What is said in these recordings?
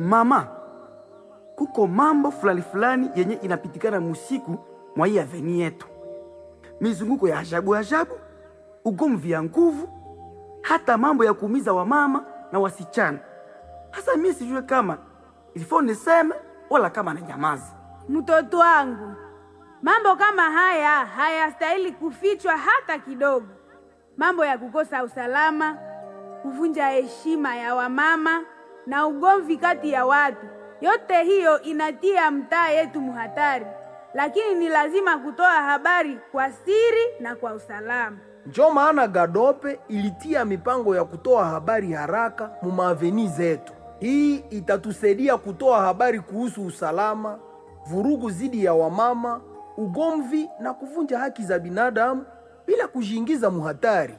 mama kuko mambo fulani fulani yenye inapitikana musiku mwa hii aveni yetu, mizunguko ya ajabu ajabu, ugomvi ya nguvu, hata mambo ya kuumiza wamama na wasichana. Hasa mimi sijue kama ilifo niseme wala kama na nyamazi. Mtoto wangu, mambo kama haya hayastahili kufichwa hata kidogo. Mambo ya kukosa usalama, kuvunja heshima ya wamama na ugomvi kati ya watu, yote hiyo inatia mtaa yetu muhatari, lakini ni lazima kutoa habari kwa siri na kwa usalama. Njo maana Gadope ilitia mipango ya kutoa habari haraka mu maaveni zetu. Hii itatusaidia kutoa habari kuhusu usalama, vurugu zidi ya wamama, ugomvi na kuvunja haki za binadamu bila kujiingiza muhatari.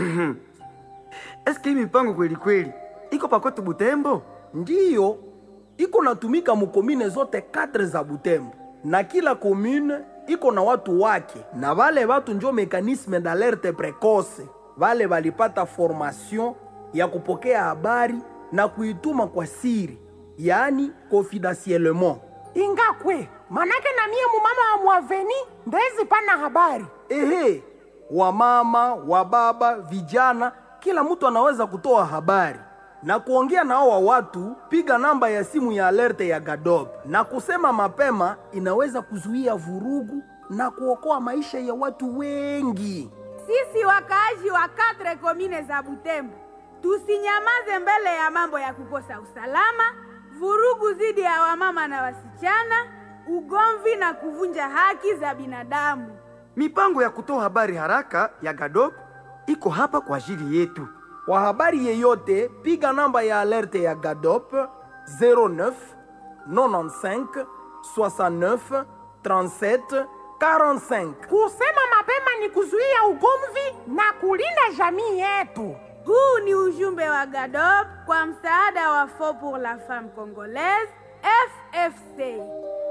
Eske hii mipango kweli kweli iko pakote Butembo? Ndiyo iko natumika mukomine zote katre za Butembo, na kila komune iko na watu wake, na vale watu njo mekanisme d'alerte precoce. Vale valipata formation ya kupokea habari na kuituma kwa siri, yaani confidentiellement. ingakwe manake na mie mumama wa mwaveni ndezi pana habari Ehe, wamama, wababa, vijana, kila mtu anaweza kutoa habari na kuongea na hao watu. Piga namba ya simu ya alerte ya Gadob na kusema mapema, inaweza kuzuia vurugu na kuokoa maisha ya watu wengi. Sisi wakaaji wa katre komine za Butembo tusinyamaze mbele ya mambo ya kukosa usalama, vurugu dhidi ya wamama na wasichana, ugomvi na kuvunja haki za binadamu. Mipango ya kutoa habari haraka ya Gadop iko hapa kwa ajili yetu. Kwa habari yeyote, piga namba ya alerte ya Gadop 09 95 69 37 45. kusema mapema ni kuzuia ugomvi na kulinda jamii yetu Huu ni ujumbe wa GADOP kwa msaada wa Fond pour la Femme Congolaise FFC.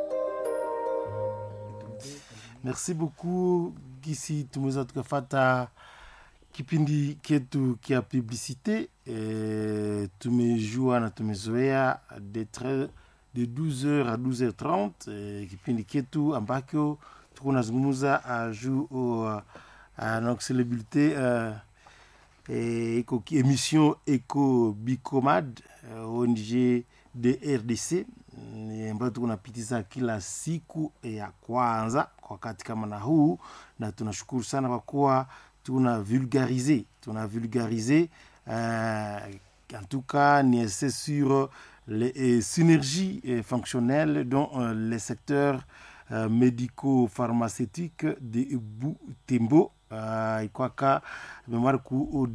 Merci beaucoup Gisi, tumeweza tukafata kipindi ketu kia publicite e, tumejua na tumezoea de, tre- de 12h à 12h30 e, kipindi ketu ambacho tuko nazungumza uh, juu uh, uh, donc celebrité uh, e, iko ki- émission Eco Bicomad uh, ONG de RDC mm, ambayo tuko napitiza kila siku ya kwanza kwa wakati kama na huu, na tunashukuru sana kwa kuwa tuna vulgarize tuna vulgarize euh, en tout cas ni c'est sur les euh, synergies euh, fonctionnelles dans euh, les secteurs euh, médico-pharmaceutiques de Butembo uh, ikwaka mémoire ku au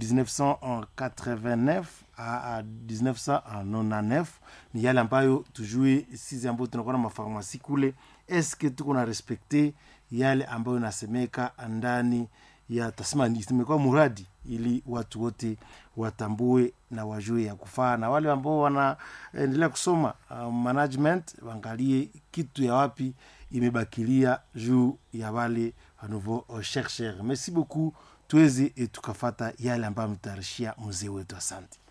1989 à, à 1999 ni yale ambayo tujue sisi ambayo tunakuwa na mafarmasi kule eske tuko na respekte yale ambayo inasemeka ndani ya tasema ni- imekuwa muradi ili watu wote watambue na wajue ya kufaa na wale ambao wanaendelea kusoma uh, management waangalie kitu ya wapi imebakilia juu ya wale wa nouveau uh, chercheur merci beaucoup tuweze eh, tukafata yale ambayo ametayarishia mzee wetu asante